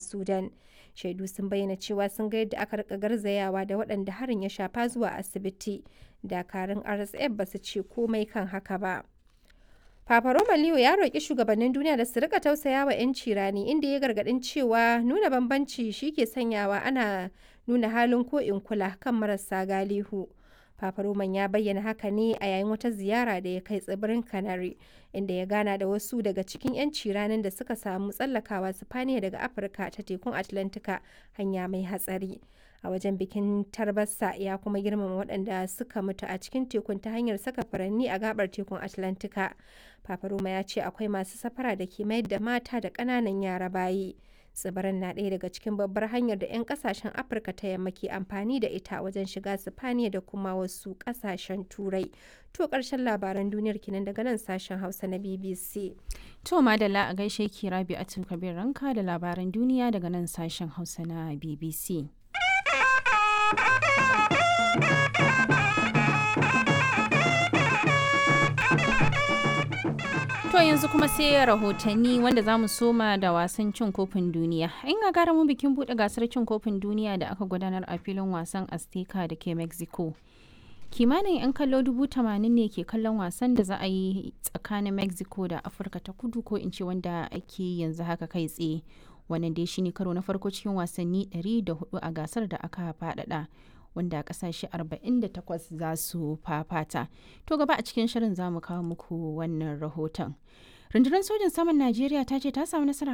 Sudan. Shaidu sun bayyana cewa sun ga yadda aka rika garzayawa da waɗanda harin ya shafa zuwa asibiti. Dakarun RSF ba su ce komai kan haka ba. Papa Roma Leo ya roƙi shugabannin duniya da su rika tausaya wa 'yanci rani inda ya gargaɗin cewa nuna bambanci shi ke sanyawa ana nuna halin ko in kula kan marasa galihu. Papa Roman ya bayyana haka ne a yayin wata ziyara da ya kai tsibirin Canary, inda ya gana da wasu daga cikin 'yanci ranar da suka samu tsallakawa Sifaniya daga Afirka ta tekun Atlantika hanya mai hatsari. A wajen bikin tarbasa ya kuma girmama waɗanda suka mutu a cikin tekun ta hanyar saka furanni a gabar tekun Atlantika. Papa Roma ya ce akwai masu safara da ke mayar da mata da ƙananan yara bayi. tsibirin na ɗaya daga cikin babbar hanyar da 'yan kasashen afirka ta yamma ke amfani da ita wajen shiga sifaniya da kuma wasu kasashen turai to ƙarshen labaran duniyar kinan daga nan sashen hausa na bbc to madalla a gaishe ki rabi a kabir ranka da labaran duniya daga nan sashen hausa na bbc To yanzu kuma sai rahotanni wanda za mu soma da wasan cin kofin duniya. In ga gara mu bikin buɗe gasar cin kofin duniya da aka gudanar a filin wasan Azteca da ke Mexico. Kimanin 'yan kallo dubu tamanin ne ke kallon wasan da za a yi tsakanin Mexico da Afirka ta kudu ko in ce wanda ake yanzu haka kai tsaye. Wannan dai shine karo na farko cikin wasanni 104 a gasar da aka faɗaɗa. wanda kasashe 48 za su fafata. To gaba a cikin shirin za mu kawo muku wannan rahoton. Rundunar sojin saman Najeriya ta ce ta samu nasarar